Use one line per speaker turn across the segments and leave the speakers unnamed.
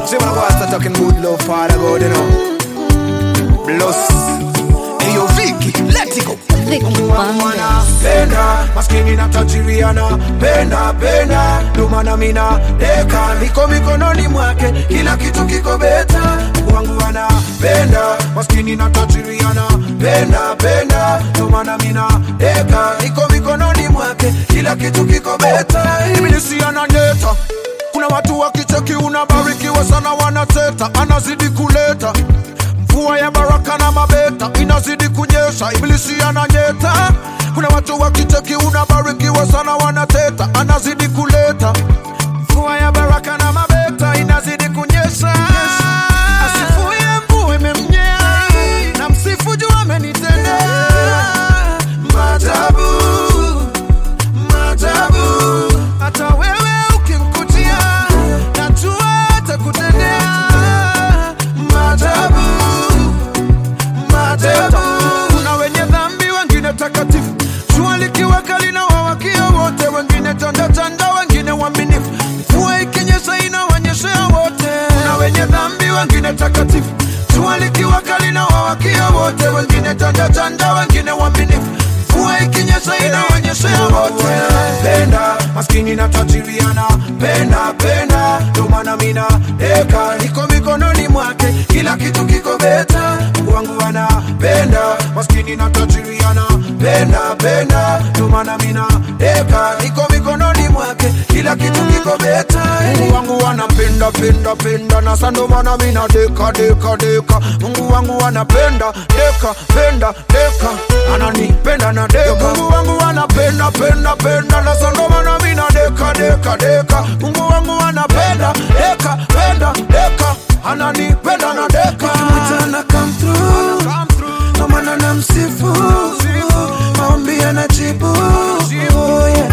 See when I go and start talking good love, Father God, you know. Bless. Hey, yo, Vicky, let it go.
Vic Bandes.
penda maskini na tajiriana penda penda ndomana mina deka niko mikononi mwake kila kitu kiko beta Mungu wangu anapenda maskini na tajiriana penda penda ndomana mina deka niko mikononi mwake kila kitu kiko beta ibilisi ananyeta kuna watu wakicheki unabarikiwa sana wanateta anazidi kuleta mvua ya baraka na mabeta inazidi kunyesha, ibilisi ananyeta. Kuna watu wakicheki unabarikiwa sana wanateta, anazidi kuleta mvua ya baraka na mabeta inazidi kunyesha. Asifuye mvua imemnyea, na msifu juu amenitendea maajabu, maajabu. Hata wewe ukimkutia, najua atakutendea maajabu maajabu. Kuna wenye dhambi, wengine takatifu, jua likiwaka linawawakia wote, wengine chanda chanda, wengine waaminifu, mvua ikinyesha inawanyeshea wote. Kuna wenye dhambi, wengine takatifu, jua likiwaka linawawakia wote, wengine chanda chanda, wengine waaminifu, mvua ikinyesha inawanyeshea wote. Penda maskini na tajiriana, penda penda, ndo maana mina deka niko mikononi mwake, kila kitu kiko beta. Mungu wangu anapenda maskini na tajiriana, penda penda, ndo maana mina deka niko mikononi mwake, kila kitu kiko beta. Mungu wangu anapenda penda penda, na sando maana mina deka deka deka. Mungu wangu anapenda deka penda deka, ananipenda na deka. Mungu wangu anapenda penda penda, na sando maana mina deka deka deka. Mungu wangu anapenda deka penda deka, ananipenda na deka.
Mchana come through, ndo maana namsifu, maombi yanajibu. Oh, yeah.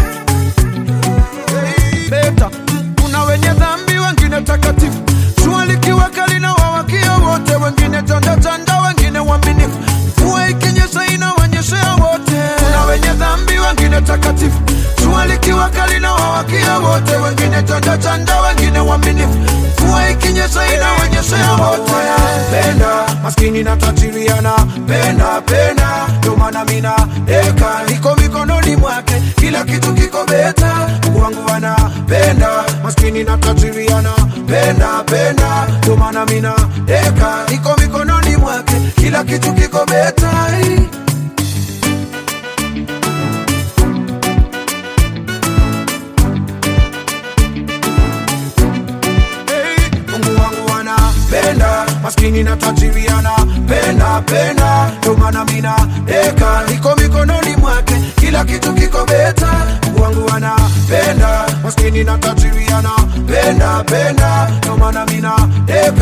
beta. Kuna wenye dhambi, wengine takatifu, jua likiwaka linawawakia wote, wengine chanda chanda, wengine waaminifu, mvua ikinyesha inawanyeshea wote. Kuna wenye dhambi, wengine takatifu, jua likiwaka linawawakia wote, wengine chanda chanda, wengine waaminifu, mvua ikinyesha inawanyeshea wote. Penda maskini na tajiriana, penda penda, ndo maana mina deka niko mikononi mwake, kila kitu kiko beta. Mungu wangu anapenda maskini na tajiriana, penda penda, ndo maana mina deka niko mikononi mwake, kila kitu kiko beta. Hey, Mungu wangu anapenda maskini na tajiri anapenda penda, ndo maana mina deka niko mikononi mwake, kila kitu kiko beta. Mungu wangu anapenda maskini na tajiri anapenda penda, ndo maana mina deka